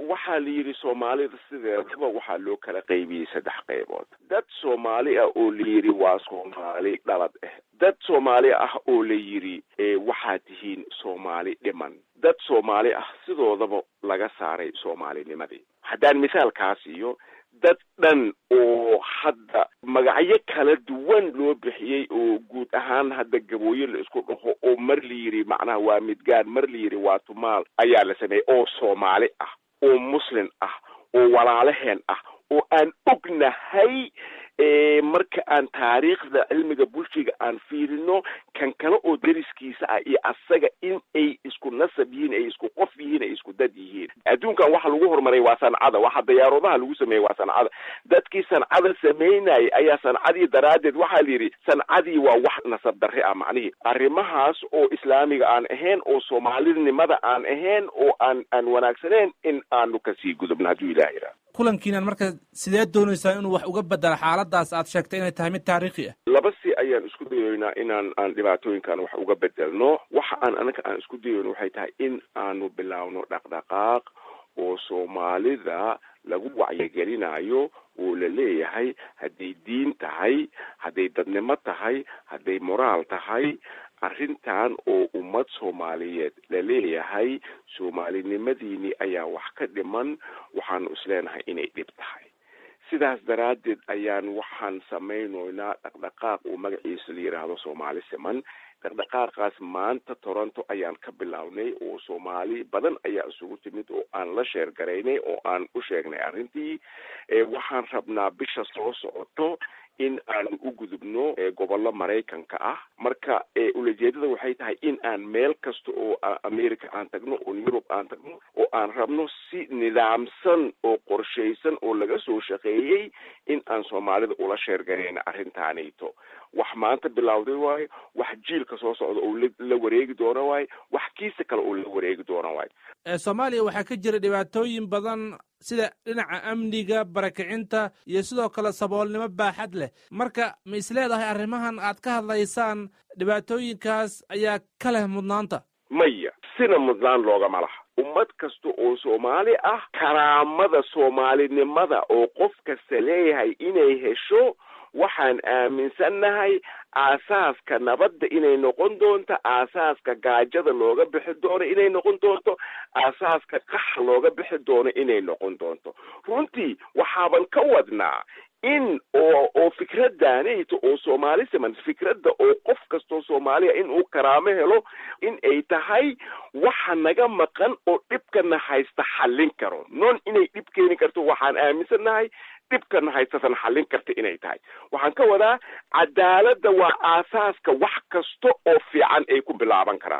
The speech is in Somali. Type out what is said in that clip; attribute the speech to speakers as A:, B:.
A: waxaa la yidhi soomaalida sideedaba waxaa loo kala qaybiyey saddex qaybood dad soomaali ah oo la yidhi waa soomaali dhalad ah dad soomaali ah oo la yidhi waxaad tihiin soomaali dhiman dad soomaali ah sidoodaba laga saaray soomaalinimadii haddaan misaalkaa siiyo dad dhan oo hadda magacyo kala duwan loo bixiyey oo guud ahaan hadda gabooye la isku dhaho oo mar la yidhi macnaha waa midgaan mar la yidhi waa tumaal ayaa la sameeyey oo soomaali ah oo muslim ah oo walaalaheen ah oo aan ognahay marka aan taariikhda cilmiga bulshiga aan fiirino kan kale oo deriskiisa ah iyo asaga in ay isku nasab yihiin ay isku qof yihiin ay isku dad yihiin adduunkan waxa lagu horumaray waa sancada waxa dayaaradaha lagu sameeyey waa sancada dadkii sancada sameynayay ayaa sancadii daraaddeed waxaa la yidhi sancadii waa wax nasab darre ah macnihii arrimahaas oo islaamiga aan ahayn oo soomaalinimada aan ahayn oo aan aan wanaagsaneyn in aanu kasii gudubno hadduu ilaah yidhaha
B: kulankiinan marka sideed doonaysaa inuu wax uga bedelo xaaladaas aad sheegtay inay tahay mid taariikhi ah
A: laba si ayaan isku dayoynaa inaan aan dhibaatooyinkan wax uga bedelno waxa aan anaga aan isku dayayno waxay tahay in aanu bilaawno dhaqdhaqaaq oo soomaalida lagu wacyigelinayo oo la leeyahay hadday diin tahay hadday dadnimo tahay hadday moraal tahay arrintan oo ummad soomaaliyeed la leeyahay soomaalinimadiini ayaa wax ka dhiman waxaanu isleenahay inay dhib tahay sidaas daraaddeed ayaan waxaan samaynoynaa dhaqdhaqaaq oo magaciisa la yidhaahdo soomaali siman dhaqdhaqaaqaas maanta toronto ayaan ka bilownay oo soomaali badan ayaa isugu timid oo aan la sheergaraynay oo aan u sheegnay arrintii waxaan rabnaa bisha soo socoto in aanu u gudubno gobollo maraykanka ah marka ulajeedada waxay tahay in aan meel kasta oo america aan tagno oo yurub aan tagno oo aan rabno si nidaamsan oo qorshaysan oo laga soo shaqeeyey in aan soomaalida ula sheergarayna arrintaanayto wax maanta bilowday waayo wax jiilka soo socda oo la wareegi doona waayo wax kiisa kale oo la wareegi doona waayo
B: soomaaliya waxaa ka jira dhibaatooyin badan sida dhinaca amniga barakicinta iyo sidoo kale saboolnimo baaxad leh marka ma is leedahay arrimahan aad ka hadlaysaan dhibaatooyinkaas ayaa ka leh mudnaanta
A: maya sina mudnaan loogama laha ummad kasta oo soomaali ah karaamada soomaalinimada oo qof kasta leeyahay inay hesho waxaan aaminsannahay aasaaska nabadda inay noqon doonto aasaaska gaajada looga bixi doono inay noqon doonto aasaaska qaxa looga bixi doono inay noqon doonto runtii waxaaban ka wadnaa in oo oo fikraddaanayto oo soomaali siman fikradda oo qof kastoo soomaaliya in uu karaamo helo in ay tahay waxa naga maqan oo dhibkana haysta xallin karo non inay dhib keeni karto waxaan aaminsannahay dhibkana haystatan xallin karta inay tahay waxaan ka wadaa cadaaladda waa aasaaska wax kasta oo fiican ay ku bilaaban karaan